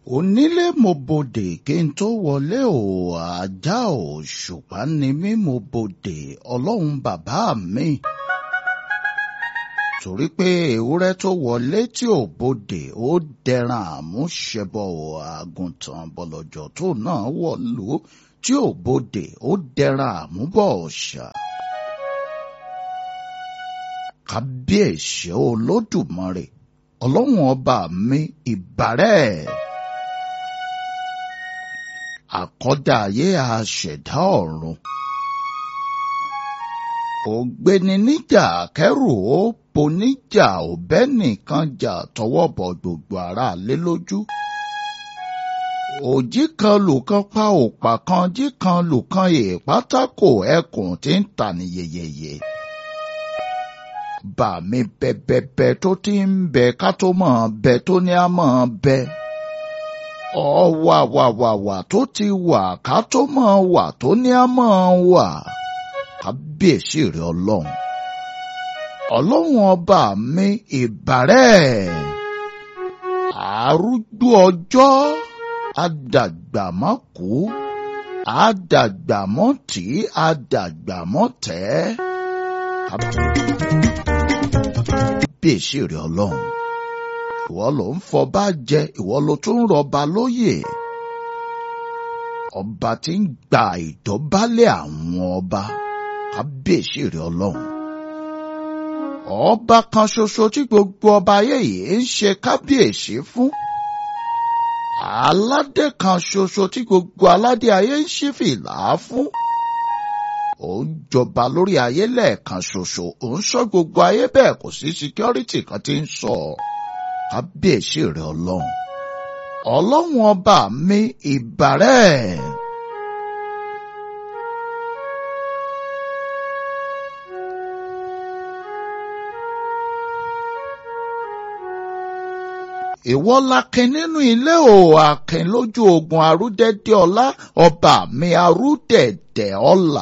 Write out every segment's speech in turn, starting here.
onílé mo bodè kí n tó wọlé o ajá ò ṣùpá ni mí mo bodè ọlọ́run bàbá mi. torí pé ewúrẹ́ tó wọlé tí ò bodè ó dẹran àmúṣẹbọ àgùntàn bọ̀lọ̀jọ̀ tó náà wọ̀lú tí ò bodè ó dẹran àmúbọ̀ ọ̀ṣà. kábíyèsí olódùmarè ọlọ́run ọba mi ìbàrẹ̀ àkọ́dá ayé àṣẹ̀dá ọ̀run ògbéni níjà kẹrù ó poníjà òbẹ́ nìkan jà tọwọ́ bọ̀ gbogbo ara lé lójú òjì kan lùkan pa òpà kan jí kan lùkan èèpátákò ẹkùn tí ń tà ní yeyeye bà mí bẹ̀bẹ̀bẹ̀ tó ti ń bẹ ká tó mọ̀ bẹ tó ní á mọ̀ bẹ. ọ̀wàwàwàwà tó ti wà ká tó mọ̀ wà tó ní á mọ̀ wà. kábíyèsí rẹ ọlọ́run. ọlọ́run ọba mi ìbàrẹ̀. àrúgbó ọjọ́ àdàgbàmọ́kú àdàgbàmọ́tì àdàgbàmọ́tẹ́ kábíyèsí rẹ ọlọ́run ìwọ ló ń fọba jẹ ìwọ ló tún ń rọba lóyè ọba tí ń gba ìdọ̀bálẹ̀ àwọn ọba kábíyèsí rẹ ọlọ́run ọba kan ṣoṣo tí gbogbo ọba ayé yìí ń ṣe kábíyèsí fún aládé kan ṣoṣo tí gbogbo aládé ayé ń ṣí fìlà fún ó ń jọba lórí ayé lẹ́ẹ̀kan ṣoṣo ó ń sọ gbogbo ayé bẹ́ẹ̀ kò sí síkírọ́rìtì kan tí ń sọ kábíyèsí rẹ ọlọ́run ọlọ́run ọba mi ìbàrẹ̀. ìwọ lakin nínú ilé o akin lójú ogun arúdẹ́dẹ́ ọlá ọba mi arúdẹ̀dẹ̀ ọlá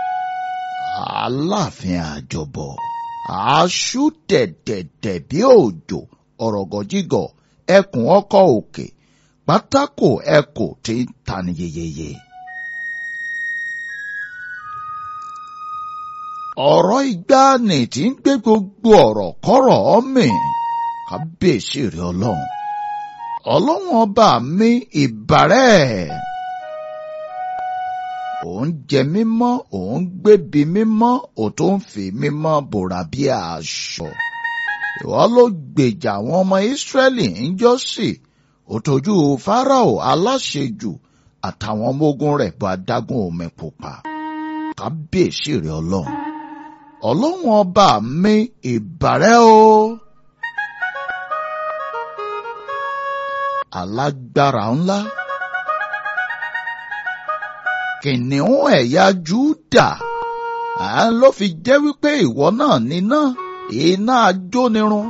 aláàfin àjọbọ aṣú dẹ̀dẹ̀dẹ̀ bí òjò ọ̀rọ̀gọ̀jígọ̀ ẹkùn ọkọ̀ òkè pátákó ẹkùn tí ń tani yeyeye. ọ̀rọ̀ ìgbàanì tí ń gbé gbogbo ọ̀rọ̀ kọ́rọ̀ mì kábíyèsí rẹ ọlọ́run ọlọ́run ọba mi ìbàrẹ̀ òun jẹ mímọ́ òun gbébi mímọ́ ò tó ń fi mímọ́ bòrà bí aṣọ. ìwọ ló gbèjà àwọn ọmọ ìsírẹ́lì ń jọ́sì òtòjú fáráò aláṣejù àtàwọn ọmọ ogun rẹ̀ bá dágún omi pupa. kábíyèsí rẹ ọlọ́run ọlọ́run ọba mi ìbàrẹ́ o. alágbára ńlá kìnìún ẹ̀yà Júdà à ló fi jẹ́ wípé ìwọ náà níná iná ajónirun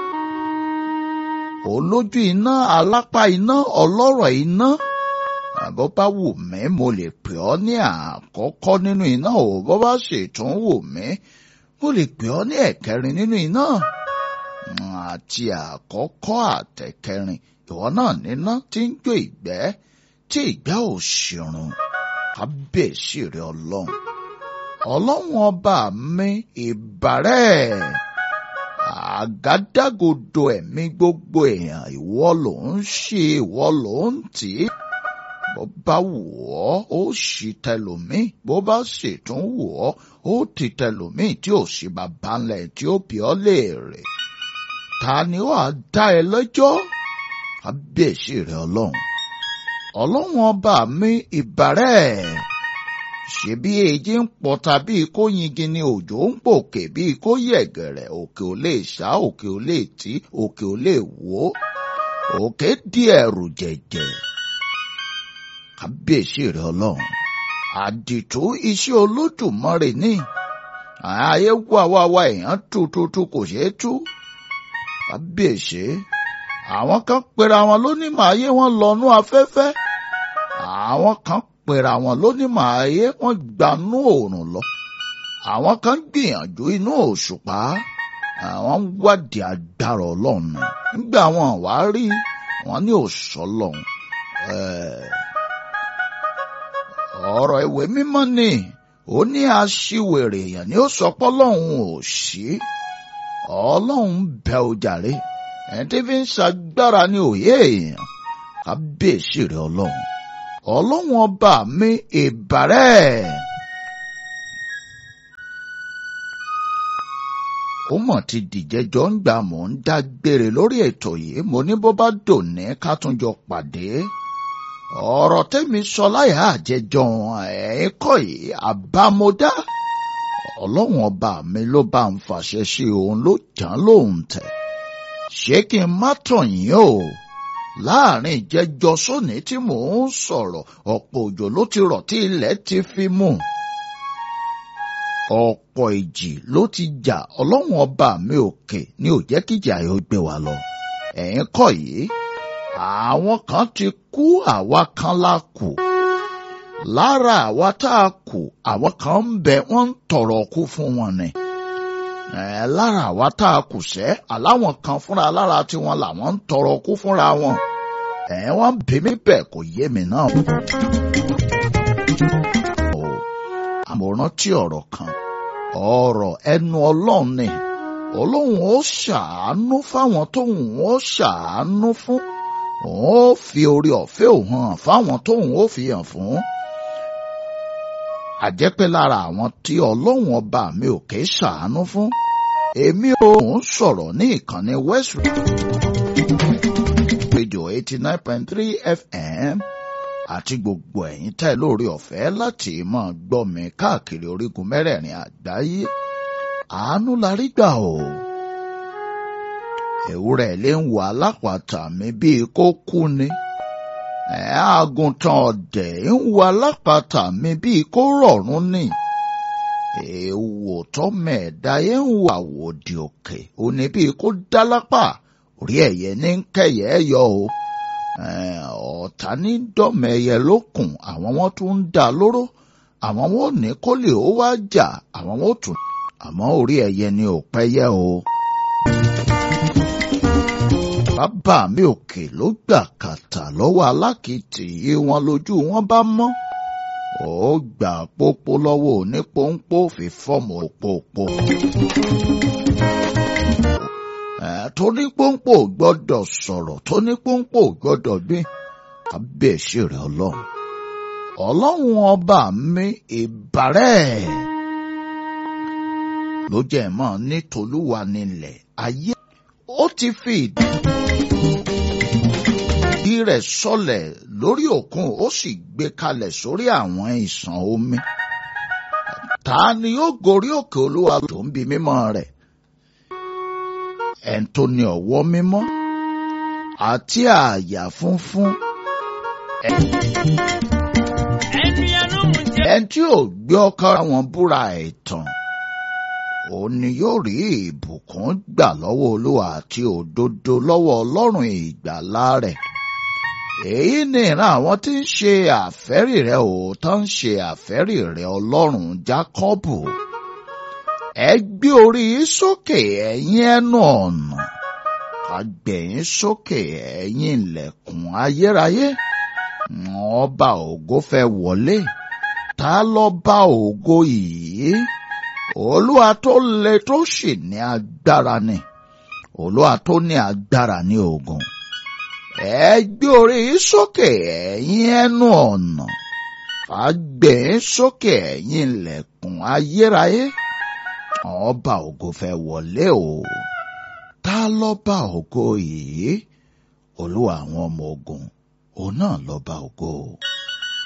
olójú iná alápá iná ọlọ́rọ̀ iná bó bá wù mí mo lè pè ọ́ ní àkọ́kọ́ nínú iná ò bó bá ṣètún wù mí mo lè pè ọ́ ní ẹ̀kẹrin nínú iná àti àkọ́kọ́ àtẹ̀kẹrin ìwọ náà níná tí ń jó ìgbẹ́ tí ìgbẹ́ ò ṣìrùn kábíyèsí rẹ ọlọ́run ọlọ́run ọba mi ìbàrẹ̀ àgádágodo ẹ̀mí gbogbo èèyàn ìwọ ló ń ṣe ìwọ ló ń tì í bó bá wù ọ́ ó sì tẹlòmíì bó bá sì tún wù ọ́ ó ti tẹlòmíì tí ò sí bàbá ńlẹ̀ tí ó bí ọ́ léèrè ta ni ó á dá ẹ lẹ́jọ́ kábíyèsí rẹ ọlọ́run ọlọ́run ọba mi ìbàrẹ̀ ṣebí èjì ń pọ̀ta bíi kó yingi ni òjò ń pòkè bíi kó yẹ̀gẹ̀rẹ̀ òkè ò lè ṣá òkè ò lè tí òkè ò lè wó òkè di ẹ̀rù jẹ̀jẹ̀ kábíyèsí rẹ ọlọ́run àdìtú iṣẹ́ olódùmarè ní ayé wá wá wá èèyàn tú tú tú kò ṣeé tú kábíyèsí àwọn kan pera wọn lónímọ̀ ayé wọn lọ́nú afẹ́fẹ́ àwọn kan pera wọn lónímọ̀ ayé wọn gbanú òòrùn lọ àwọn kan gbìyànjú inú òṣùpá àwọn wádìí agbára ọlọ́run nígbà wọn wá rí wọn ní òṣọlọ́run ọ̀rọ̀ ìwé mímọ́ ni ó ní aṣiwèrè èèyàn ni ó sọ pé ọlọ́run ò sí ọlọ́run bẹ ó jàre ẹni tí fi ń ṣagbára ní òye èèyàn kábíyèsí rẹ ọlọ́run ọlọ́run ọba mi ìbàrẹ́. ó mọ̀ ti dìjẹ́jọ́ ń gbà mọ́ ń dágbére lórí ètò yìí mo ní bó bá dòní ká tún jọ pàdé ọ̀rọ̀ tẹ́mi sọ láyà àjẹjọ́ ẹ̀ kọ́ yìí àbámọ́dá ọlọ́run ọba mi ló bá ń fàṣẹ sí òun ló jàn lóhùn tẹ̀ ṣé kí n má tàn yín o láàrin ìjẹjọ sóní tí mò ń sọ̀rọ̀ ọ̀pọ̀ òjò ló ti rọ̀ tí ilẹ̀ ti fi mú ọ̀pọ̀ ìjì ló ti jà ọlọ́run ọba mi òkè ní ò jẹ́ kíjà yóò gbé wa lọ ẹ̀yin kọ́ yìí àwọn kan ti kú àwa kan la kù lára àwa tá a kù àwọn kan ń bẹ wọ́n ń tọrọ kú fún wọn ni ẹ lára àwa tá a kù sẹ́ aláwọn kan fúnra lára tiwọn làwọn ń tọrọ kú fúnra wọn ẹ wọ́n bí mi bẹ́ẹ̀ kò yé mi náà. àmọ̀ràn tí ọ̀rọ̀ kan ọ̀rọ̀ ẹnu ọlọ́run ni ọlọ́run ó ṣàánú fáwọn tóun ó ṣàánú fún òun ó fi orí ọ̀fẹ́ òun hàn fáwọn tóun ó fi hàn fún. àjẹpẹ́ lára àwọn tí ọlọ́run ọba mi ò ké ṣàánú fún èmi ò ń sọ̀rọ̀ ní ìkànnì West Radio eighty nine point three FM àti gbogbo ẹ̀yin tẹ́ lórí ọ̀fẹ́ láti máa gbọ́ mi káàkiri orígun mẹ́rẹ̀ẹ̀rin àgbáyé àánú la rí gbà o. ewúrẹ́ lè ń wo alápàtà mi bíi kó kú ni. àgùntàn ọ̀dẹ̀ ń wo alápàtà mi bíi kó rọ̀rùn ni. èèwò tọ́mẹ̀ẹ́dá yẹn ń wo àwòdì òkè òní bíi kó dá lápá orí ẹ̀yẹ ní kẹyẹ yọ o ọ̀tá ní dọ́mẹ̀ẹ́yẹ lókun àwọn wọn tún ń dá lóró àwọn wọn ò ní kó lè ó wá jà àwọn wọn ò tún àmọ́ orí ẹ̀yẹ ni ò pẹ́yẹ o. bàbá mi òkè ló gbà kàtà lọ́wọ́ alákìtì yìí wọn lójú wọn bá mọ́ ó gbà pópó lọ́wọ́ onípòǹpò fi fọ́ọ̀mù òpópó tóní pọ́npọ́ gbọ́dọ̀ sọ̀rọ̀ tóní pọ́npọ́ gbọ́dọ̀ gbé kábíyèsí rẹ̀ ọlọ́run ọlọ́run ọba mi ìbàrẹ̀ ló jẹ́ mọ́ ní tolúwa nílẹ̀ ayé ó ti fi ìdí rẹ̀ sọlẹ̀ lórí òkun ó sì gbé kalẹ̀ sórí àwọn ìsàn omi ta ni ó gorí òkè olúwa tó ń bi mímọ́ rẹ̀ ẹn tó ní ọwọ́ mímọ́ àti àyà funfun. ẹn tí ò gbé ọkàn wọn búra ẹ̀tàn òun ni yóò rí ìbùkún gbà lọ́wọ́ olúwa àti òdodo lọ́wọ́ ọlọ́run ìgbàlà rẹ̀. èyí ni ìran àwọn tí ń ṣe àfẹ́rì rẹ̀ òótọ́ ń ṣe àfẹ́rì rẹ̀ ọlọ́run jákọ́bù ẹ gbé orí sókè ẹ̀yin ẹnu ọ̀nà ká gbẹ̀yìn sókè ẹ̀yin ilẹ̀kùn ayérayé ọba ògo fẹ́ wọlé ta lọ́ba ògo yìí olúwa tó le tó sì ní agbára ni olúwa tó ní agbára ní ogun ẹ gbé orí sókè ẹ̀yin ẹnu ọ̀nà ká gbẹ̀yìn sókè ẹ̀yin ilẹ̀kùn ayérayé ọba ògo fẹ́ wọlé o ta lọ́ba ògo yìí olúwa àwọn ọmọ ogun òun náà lọ́ba ògo.